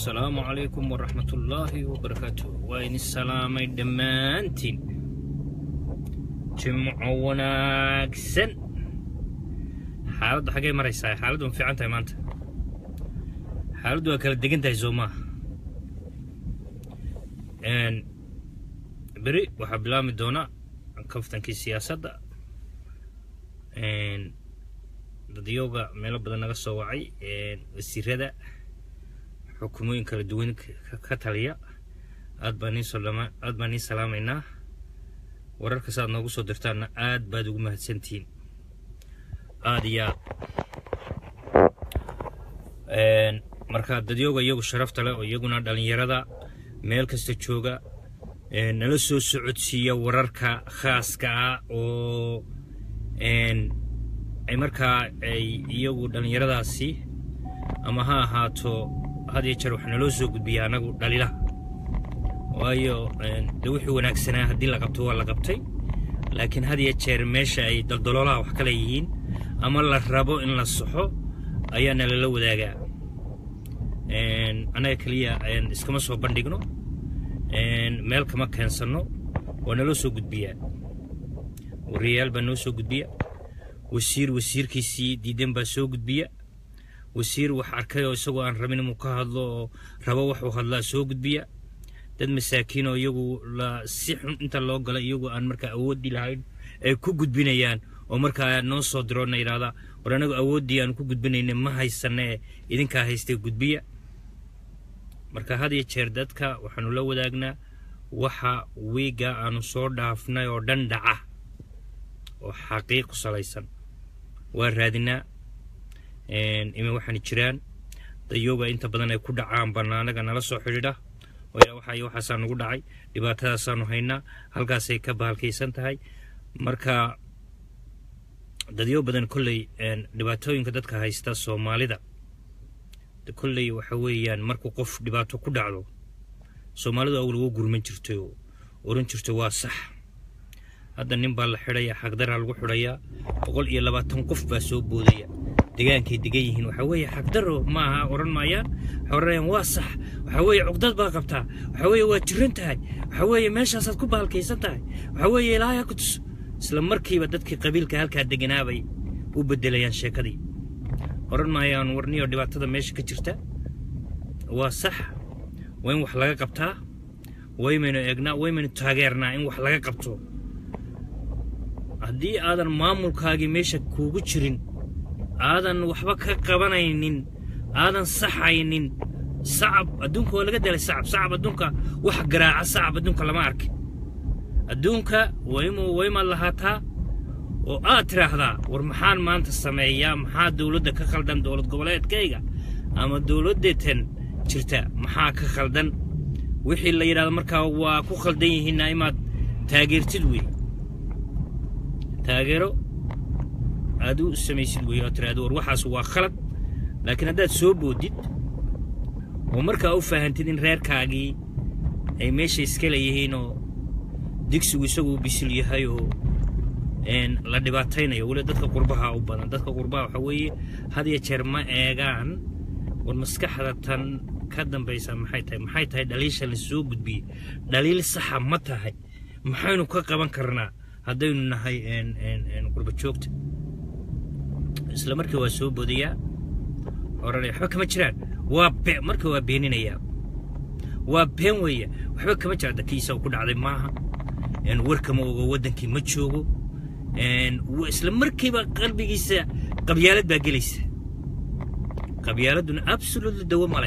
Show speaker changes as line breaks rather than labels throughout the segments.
asalaamu calaykum waraxmatullaahi wabarakaatu waa idin salaamay dhammaantiin jimco wanaagsan xaaladdu xaggay maraysaa xaaladdu ma fiican tahay maanta xaaladdu waa kala degan tahay soo maaha beri waxaa bilaabmi doona kaftankii siyaasadda dadyooga meelo badan naga soo wacay wasiirada xukumooyin kala duwan ka taliya aad baan nii solama aad baan nii salaamaynaa wararka saaad noogu soo dirtaanna aad baad ugu mahadsantihiin aad iyo aad marka dadyooga iyagu sharafta leh oo iyaguna dhallinyarada meel kasta jooga nala soo socodsiiya wararka khaaska ah oo ay markaa ay iyagu dhallinyaradaasi ama ha ahaato had iyo jeer wax naloo soo gudbiya anagu dhalilaha waayo de wixii wanaagsanaa haddii la qabto waa la qabtay laakiin had iyo jeer meesha ay daldaloolaha wax kale yihiin ama la rabo in la saxo ayaa nalala wadaagaa annaga keliya iskama soo bandhigno meel kama keensanno waa naloo soo gudbiyaa wariyayaal baa noo soo gudbiya wasiir wasiirkiisii diidan baa soo gudbiya wasiir wax arkay oo isagoo aan rabin inuu ka hadlo oo rabo waxuu hadlaa soo gudbiya dad masaakiin oo iyagu la si xun inta loo gala iyagu aan markaa awoodii lahayn ay ku gudbinayaan oo markaa noo soo diroona yidhahda war anagu awooddii aan ku gudbinayna ma haysana ee idinkaa haystay gudbiya marka had iyo jeer dadka waxaanu la wadaagnaa waxa wiiga aanu soo dhaafnay oo dhan dhaca oo xaqiiq ku salaysan waa raadinaa ima waxaan jiraan dayooga inta badan ay ku dhacaan bannaanaga nala soo xidhiidha oo yaa waxa waxaasaa nagu dhacay dhibaatadaasaanu haynaa halkaasay ka bahalkaysan tahay marka dadyo badan kolley dhibaatooyinka dadka haysta soomaalida kolley waxa weeyaan markuu qof dhibaato ku dhacdo soomaalidu awal uga gurman jirtay oo oran jirtay waa sax hadda nin baa la xidhaya xagdaraa lagu xidhayaa boqol iyo labaatan qof baa soo boodaya degaankay degan yihiin waxaa weeye xagdaro ma aha odhan maayaan waxay odhanayaan waa sax waxaa weeye cugdad baa qabtaa waxaa weeye waa jiran tahay waxaa weeye meeshaasaad ku bahalkaysan tahay waxaa weeye ilaahay ku tus isla markiiba dadkii qabiilka halkaa deganaabay u bedelayaan sheekadii odhan maayaan warniyo dhibaatada meesha ka jirta waa sax waa in wax laga qabtaa waymaynu eegnaa waymaynu taageernaa in wax laga qabto haddii aadan maamulkaagii meesha kuugu jirin aadan waxba ka qabanaynin aadan saxaynin sacab adduunka waa laga delay sacab sacab adduunka wax garaaca sacab adduunka lama arkin adduunka waymu waymaad lahaataa oo aad tidhaahdaa war maxaan maanta sameeyaa maxaa dowladda ka khaldan dowlad goboleedkayga ama dowladdeetan jirta maxaa ka khaldan wixii la yidhahdo markaa waa ku khaldan yihiinna imaad taageertid wey taageero aad u samaysid wey oo tiraahdo war waxaas waa khalad laakiin haddaad soo boodid oo markaa u faahantid in reerkaagii ay meesha iska leeyihiin oo digsigu isagu bisil yahay oo la dhibaataynayo weli dadka qurbaha u badan dadka qurbaha waxaa weeye had iyo jeer ma eegaan war maskaxda tan ka dambaysa maxay tahay maxay tahay dhaliisha la soo gudbiyey dhaliil saxa ma tahay maxaynu ka qaban karnaa haddaynu nahay qurba joogta isla markii waa soo bodayaa oranaya waxba kama jiraan waa be marka waa beeninayaa waa been weeye waxba kama jiraan dadkiisa ku dhacday maaha warkama ogo waddankii ma joogo isla markiiba qalbigiisa qabyaalad baa gelaysa qabyaaladduna absolutely dawo male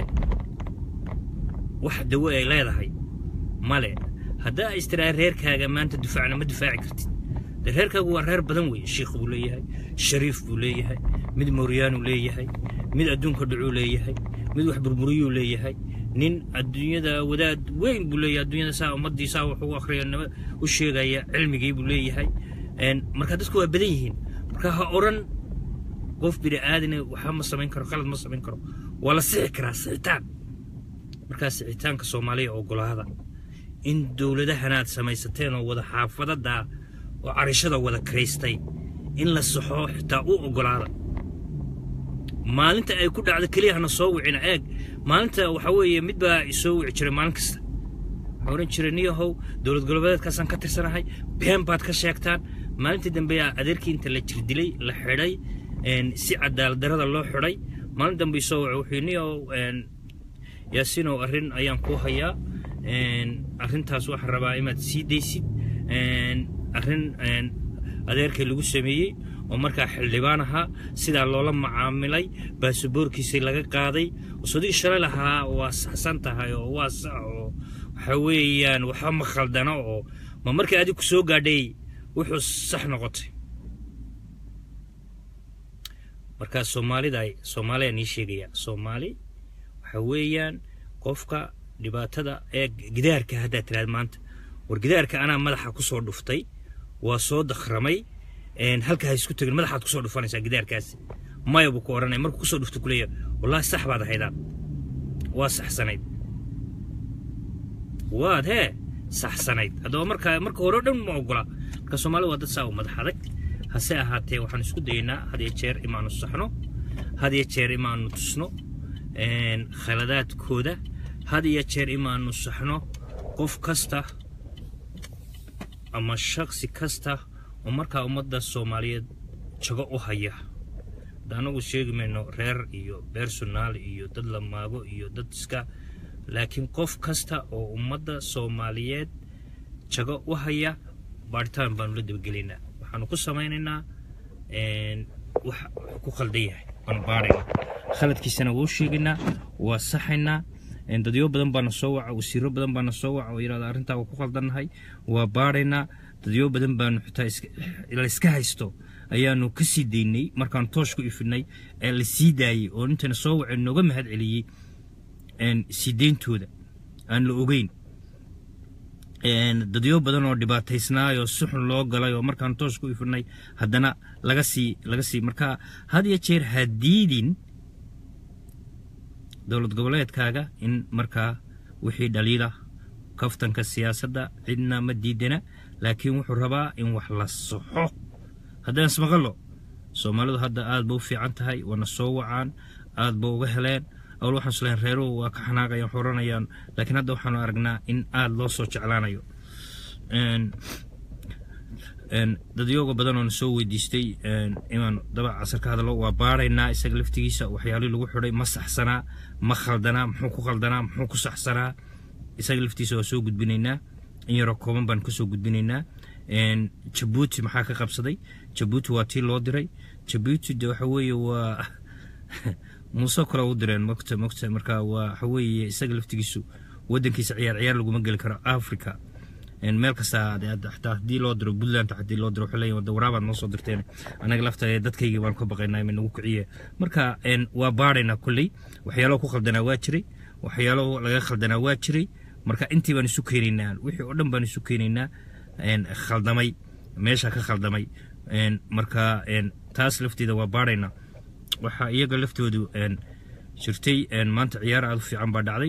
wax dawo ay leedahay male haddaa istiraa reerkaaga maanta difaacna ma difaaci kartid de reerkaagu waa reer badan weeye shiikh buu leeyahay shariif buu leeyahay mid mooryaanuu leeyahay mid adduunka dhacuu leeyahay mid wax burburiyuu leeyahay nin adduunyada wadaad weyn buu leeyahay adduunyada saa ummaddii saa wax ugu akhriya naba u sheegaya cilmigii buu leeyahay marka dadku waa badan yihiin marka ha odhan qof bini aadane waxba ma samayn karo qalad ma samayn karo waa la sixi karaa sixitaan markaa sixitaanka soomaaliya ogolaada in dowladahanaad samaysateen oo wada xaafadada oo carishada wada karaystay in la saxo xitaa u ogolaada maalinta ay ku dhacdo keliya hana soo wicina eeg maalinta waxa weeye mid baa isoo wici jiray maalin kasta waxaa oran jiray niyahow dowlad goboleedkaasaan ka tirsanahay been baad ka sheegtaan maalintii dambe adeerkii inta la jirdilay la xidhay si cadaalad darada loo xidhay maalin dambe isoo waco wuxuu niyahow yaasiinow arrin ayaan kuu hayaa arrintaas waxaan rabaa inaad sii daysid arrin adeerkii lagu sameeyey oo markaa xildhibaan ahaa sidaa loola macaamilay baasaboorkiisii laga qaaday sodii shalay lahaa waa saxsan tahay oo waa sax oo waxa weeyaan waxba ma khaldana oo ma markii adig ku soo gaadhay wuxuu sax noqotay markaa soomaalida soomaaliya nii sheegaya soomaali waxa weeyaan qofka dhibaatada ee gidaarka haddaad tiraad maanta war gidaarka anaa madaxa ku soo dhuftay waa soo dakramay halka ha isku tegin madaxaad kusoo dhufanaysaa gidaarkaasi maya buu ku odhanaya markuu kusoo dhufto kuleeya wallaahi sax baad ahaydaan waa saxsanayd waad hee saxsanayd haddaba marka marka hore o dhan ma ogola marka soomaalida waa dad saa u madax adag hase ahaatee waxaan isku dayaynaa had iyo jeer imaanu saxno had iyo jeer imaanu tusno khaladaadkooda had iyo jeer imaanu saxno qof kasta ama shaksi kasta oo markaa ummadda soomaaliyeed jago u haya hadda anagu sheegi mayno reer iyo beersonaal iyo dad la maago iyo dad iska laakiin qof kasta oo ummadda soomaaliyeed jago u haya baadhitaan baanu la dabagelaynaa waxaanu ku samaynaynaa wax ku khaldan yahay waanu baadhaynaa khaladkiisana wuu sheegaynaa waa saxaynaa dadyo badan baana soo waca wasiiro badan baana soo waca oo yidhahda arrintaa waa ku khaldannahay waa baadhaynaa dadyo badan baanu xitaa la iska haysto ayaanu ka sii daynay markaanu toosh ku ifinay ee la sii daayey oo intayna soo waceen nooga mahad celiyey sii deyntooda aan la ogeyn dadyo badan oo dhibaataysnaayoo si xun loo galay oo markaanu toosh ku ifinay haddana laga sii laga sii marka had iyo jeer ha diidin dowlad goboleedkaaga in markaa wixii dhaliila kaftanka siyaasadda cidna ma diidana laakiin wuxuu rabaa in wax la saxo haddaan ismaqallo soomaalidu hadda aad ba u fiican tahay waana soo wacaan aad ba uga heleen awal waxaan isleyn reeruhu waa ka xanaaqayaan xoranayaan laakiin hadda waxaanu aragnaa in aad loo soo jeclaanayo dadyooga badan oona soo weydiistay inaan daba casar ka hadlo waa baaraynaa isaga laftigiisa waxyaalihii lagu xidhay ma saxsanaa ma khaldanaa muxuu ku khaldanaa muxuu ku saxsanaa isaga laftiisa waa soo gudbinaynaa in yaroo kooban baan kasoo gudbinaynaa jabuuti maxaa ka qabsaday jabuuti waa tii loo diray jabuuti de waxa weeye waa muuse kale u direen mogta mogta marka waa waxa weeye isaga laftigiisu waddankiisa ciyaar ciyaar laguma geli karo africa meel kasta xataa haddii loo diro puntland haddii loo diro waxay leeyihin wada waraabaad noo soo dirteen anaga lafta dadkaygii baan ka baqaynaa ima nagu kiciye marka waa baadhaynaa kolley waxyaalo ku khaldanaa waa jiray waxyaalo laga khaldanaa waa jiray marka intii baan isu keenaynaa wixii oo dhan baan isu keenaynaa khaldamay meesha ka khaldamay marka taas lafteeda waa baadhaynaa waxaa iyaga laftoodu jirtay maanta ciyaar aad u fiican baa dhacday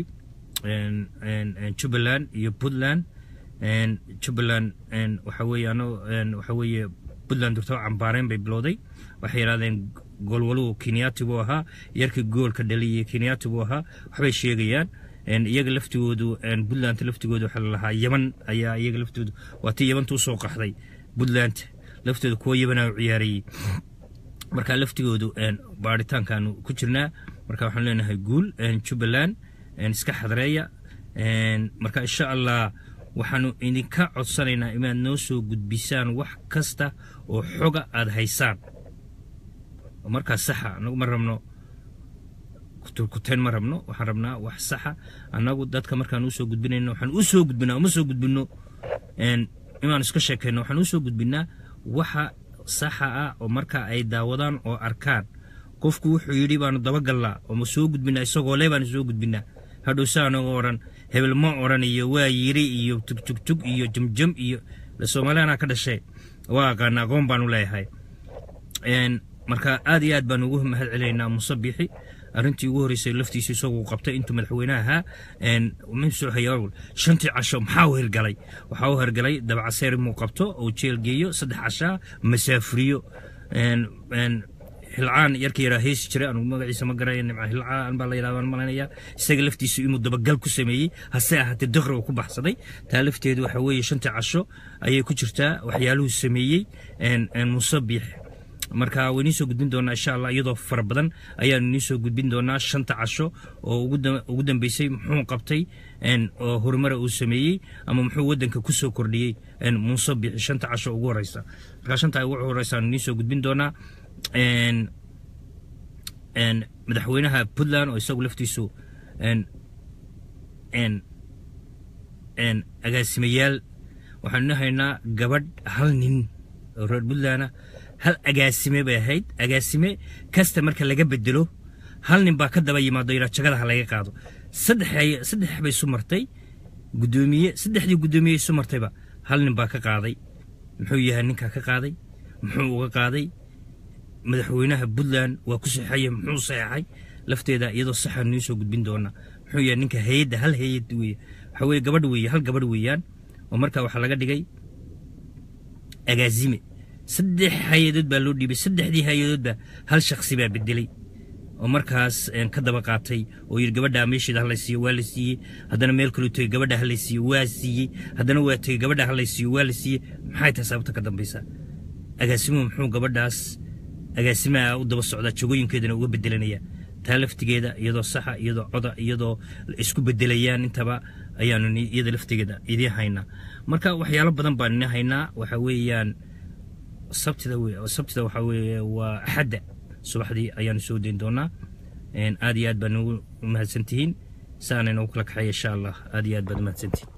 jubbaland iyo puntland jubbaland waxa weeye ano waxa weeye puntland durtaba cambaareen bay bilowday waxay yidhahdeen goolwaluhu kenyaati buu ahaa yarkii goolka dhaliyay kenyaati buu ahaa waxbay sheegayaan iyaga laftigoodu puntland laftigoodu waxaa lalahaa yaman ayaa iyaga laftoodu waa tii yamanta usoo qaxday puntland laftooda kuwa yabanaa u ciyaarayey marka laftigoodu baaritaankaanu ku jirnaa marka waxaan leenahay guul jubbaland iska xadreeya marka insha allah waxaanu idinka codsanaynaa inaad noo soo gudbisaan wax kasta oo xoga aada haysaan markaa saxa anagu ma rabno kuturkuteen ma rabno waxaan rabnaa wax saxa annagu dadka markaan usoo gudbinayno waxaan u soo gudbinaa uma soo gudbino inaan iska sheekayno waxaan usoo gudbinaa waxa saxa ah oo marka ay daawadaan oo arkaan qofku wuxuu yidhi baanu dabagallaa oo ma soo gudbinaa isagoo le baanu soo gudbinaa hadhow saanoga odhan hebel ma odhan iyo waa yiri iyo tugtugtug iyo jumjum iyo soomaaliyana ka dhashay waa aqaana aqoon baanu leeyahay marka aad iyo aad baan ugu mahad celinaynaa muuse biixi arrintii ugu horreysay laftiisa isaguu qabtay intuu madaxweynaha ahaa msoo hayaawal shantii casho maxaa u hirgalay waxaa u hirgalay dabcaseer inuu qabto oo jeel geeyo saddex cashaa masaafuriyo hilcaan yarka yaraa heesi jiray anugu magaciisa ma garaya nimca hilcaan baa la yidhahdaa malanaya isaga laftiisu inuu dabagal ku sameeyey hase ahaatee daqri uu ku baxsaday taa lafteedu waxa weeye shantii casho ayay ku jirtaa waxyaaluhu sameeyey muuse biix marka waynii soo gudbin doonaa insha allah iyadoo fara badan ayaanu inii soo gudbin doonaa shanta casho oo ugu dambeysay muxuu qabtay oo horumara uu sameeyey ama muxuu wadanka ku soo kordhiyey muuse biixi shanta casho ugu horeysa marka shanta ugu horeysa aanu inii soo gudbin doonaa madaxweynaha puntland oo isagu laftiisu agaasimayaal waxaanu ina haynaa gabadh hal nin oo reer puntlandna hal agaasime bay ahayd agaasime kasta marka laga bedelo hal nin baa ka daba yimaado yidhaa jagada ha laga qaado saddex saddex bay isu martay guddoomiye saddexdii guddoomiye isu martayba hal nin baa ka qaaday muxuu yahay ninkaa ka qaaday muxuu uga qaaday madaxweynaha puntland waa ku saxeeye muxuu saxeexay lafteeda iyadoo saxaan nii soo gudbin doona muxuu yahay ninka hayadda hal hayad weeye waxaa weeye gabadh weeye hal gabadh weeyaan oo markaa waxaa laga dhigay agaasime saddex hay-adood baa loo dhiibay saddexdii hay-adoodba hal shaksi baa bedelay oo markaas ka daba qaatay oo yidhi gabadha meesheeda ha laysiiyo waa la siiyey haddana meel kaluu tegey gabadha ha laysiiyo waa siiyey haddana waa tegey gabadha ha laysiiyo waa la siiyey maxay tahay sababta ka dambaysa agaasimuhu muxuu gabadhaas agaasimaha u daba socdaa jagooyinkeedana uga bedelanaya taa laftigeeda iyadoo saxa iyadoo coda iyadoo isku bedelayaan intaba ayaanu iyada laftigeeda idiin haynaa marka waxyaalo badan baan idin haynaa waxa weeyaan sabtida sabtida waxaa weeye waa axadda subaxdii ayaanu soo dayn doonaa aad iyo aad baa nagu mahadsantihiin saanay noogu kala kaxeeya insha allah aad iyo aad baad mahadsantihiin